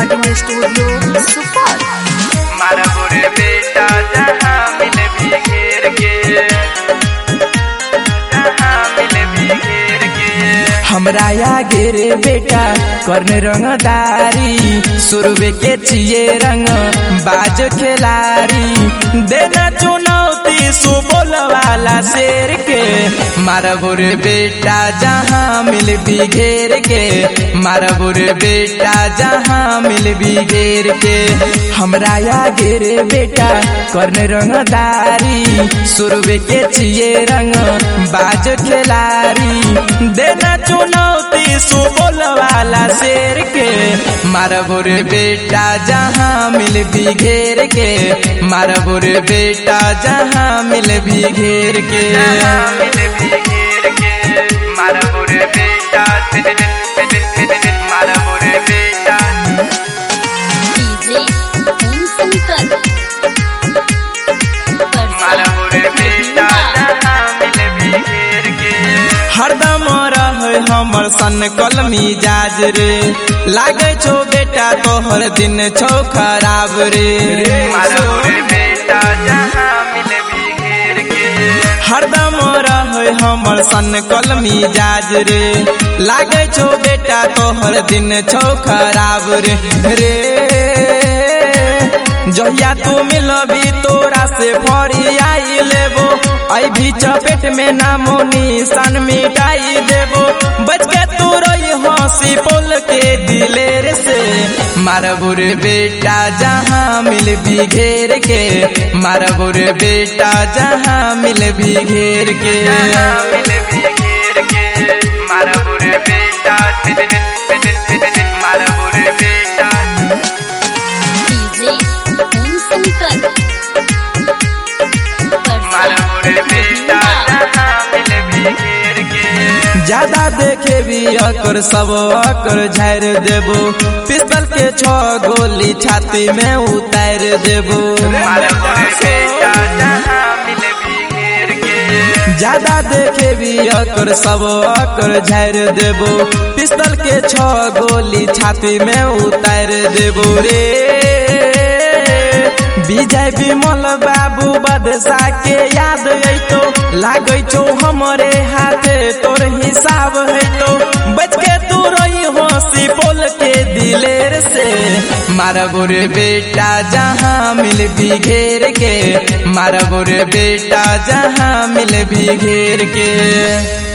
recording studio Supaul मारबुर बेटा जहाँ मिल भी घेर के जहाँ मिल भी घेर के हमरा आगे रे बेटा करने रंगदारी सुरवे के चिए रंग बाज खिलारी देना चुनौती सुबोल वाला शेर के मारबुर बेटा जहाँ मिल भी घेर के मारबुर बेटा जहाँ मिल भी घेर के हमरा आगे रे बेटा करने रंगदारी सुरवे के चिए रंग बाज खिलारी देना चुनौती सुबोल वाला शेर के मारबुर बेटा जहाँ मिल भी घेर के मारबुर बेटा जहाँ मिल भी घेर के जहाँ मिल भी घेर के मारबुर बेटा मारबुर बेटा डीजे ओम शंकर मारबुर बेटा जहाँ मिल भी घेर के हरदम रहे हमर सन कलमी जाज रे लागे छो बेटा तोहर दिन छो खराब रे मारबुर बेटा जहाँ मिल भी घेर के हरदम रहे हमर सन कलमी जाज रे लागे छो बेटा तोहर दिन छो खराब रे रे जहिया तू मिलबी तोरा से फरी आई लेबो आई भी चपेट में नामो निशान मिटाई देबो बच के तू रही हंसी पोल के दिलेर से मारबुर बेटा जहाँ मिल भी घेर के मारबुर बेटा जहाँ मिल भी घेर के जहाँ मिल भी घेर के मारबुर बेटा मारबुर बेटा डीजे ओम शंकर मारबुर बेटा जहाँ मिल भी घेर के ज्यादा देखे भी अकर सब अकर झाड़ देबो पिस्तल के छो गोली छाती में उतार देबो मारबुर बेटा जहाँ मिल भी घेर के ज्यादा देखे भी अकर सब अकर झाड़ देबो पिस्तल के छो गोली छाती में उतार देबो रे विजय विमल बाबू बदशा के याद अइतो लागै छौ हमरे हाथे तोर हिसाब हैतो बच के तू रही हंसी बोल के दिलेर से मारबुर बेटा जहाँ मिल भी घेर के मारबुर बेटा जहाँ मिल भी घेर के